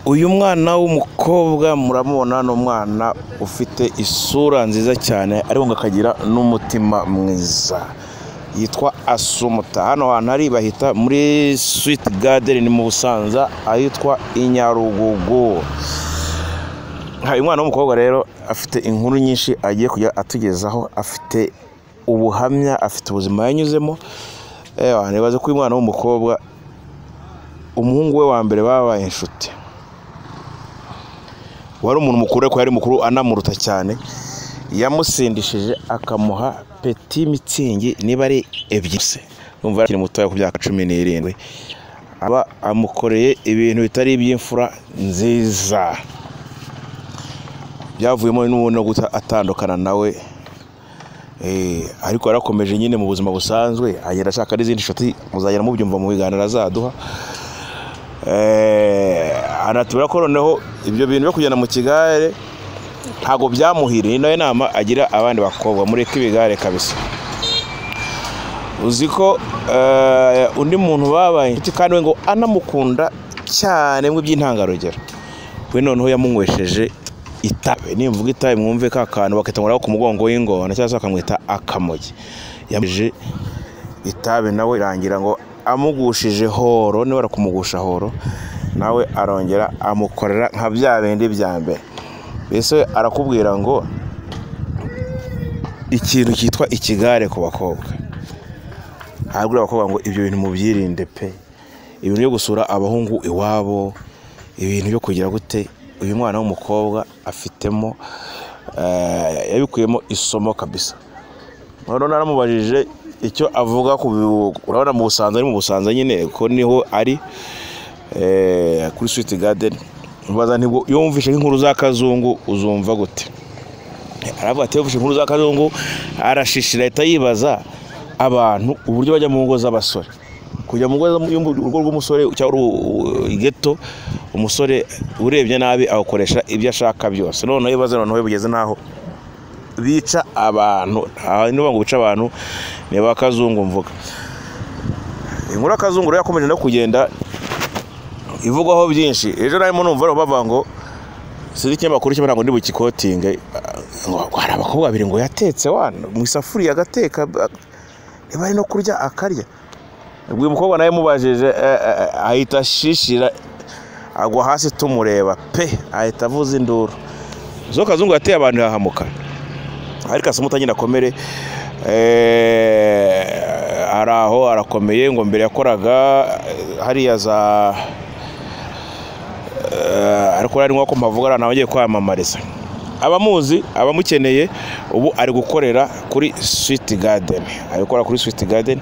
Uyu mwana w'umukobwa muramubona ni umwana ufite isura nziza cyane ariko akagira n'umutima mwiza, yitwa Asumuta, hano hantu ari bahita muri Sweet Garden mu Busanza ahitwa i Nyarugugu. Uyu mwana w'umukobwa rero afite inkuru nyinshi agiye kujya atugezaho, afite ubuhamya, afite ubuzima yanyuzemo, nibaza ko uyu mwana w'umukobwa umuhungu we wa mbere babaye inshuti, wari umuntu mukuru ariko yari mukuru anamuruta cyane, yamusindishije akamuha peti mitsingi niba ari ebyiri se, urumva yari akiri mutoya ku myaka cumi n'irindwi, aba amukoreye ibintu bitari iby'imfura nziza, byavuyemo n'ubundi no guta atandukana nawe, eh, ariko yarakomeje nyine mu buzima busanzwe, agenda ashaka n'izindi nshuti, muzagenda mubyumva mu biganiro azaduha, Eh, anatubwira ko noneho ibyo bintu byo kugenda mu kigare ntabwo byamuhiriye, ni nayo nama agira abandi bakobwa, mureke ibigare kabisa. Uzi ko eh, undi muntu babaye inshuti kandi we ngo anamukunda cyane mu by'intangarugero, we noneho yamunywesheje itabi, nimvuga itabi mwumve ka kantu bakita ngo ku mugongo w'ingona cyangwa se bakamwita akamogi, yamuheje itabi nawe irangira ngo amugushije horo niba kumugusha horo nawe arongera amukorera nka bya bindi bya mbere mbese we arakubwira ngo ikintu cyitwa ikigare ku bakobwa arabwira abakobwa ngo ibyo bintu mubyirinde pe ibintu byo gusura abahungu iwabo ibintu byo kugira gute uyu mwana w'umukobwa afitemo eh, yabikuyemo isomo kabisa noneho naramubajije icyo avuga ku bi- urabona mu Busanza ari mu Busanza nyine ko niho ari eh, kuri Sweet Garden mbaza nti "Bwo- iyo wumvishe nk'inkuru za kazungu uzumva gute aravuga ati yumvishe inkuru za kazungu arashishira ahita yibaza abantu uburyo bajya mu ngo z'abasore kujya mu ngo z'amu- y'umu- urugo rw'umusore cyangwa uru- igeto umusore urebye nabi awukoresha ibyo ashaka byose noneho ibibazo noneho bigeze n'aho bica abantu aha niba ngo bica abantu ni ba kazungu mvuga inkuru ya kazungu rero yakomeje no kugenda ivugwaho byinshi ejo narimo numva bavuga ngo sinzi ikinyamakuru kimwe ngo ndibukikotinge ngo hari abakobwa babiri ngo yatetse wana mu isafuriya agateka ba- niba ari no kurya akarya ubwo uyu mukobwa nawe mubajije ahita ashishira agwa hasi tumureba pe ahita avuza induru zo kazungu yateye abantu irahamuka ariko asa nk'utagenda akomere eh, ari aho arakomeye ngo mbere yakoraga eh, hariya za eh, ariko rero ari nk'uko mpavuga ari ahantu abagiye kwamamariza abamuzi abamukeneye ubu ari gukorera kuri Sweet Garden ari gukorera kuri Sweet Garden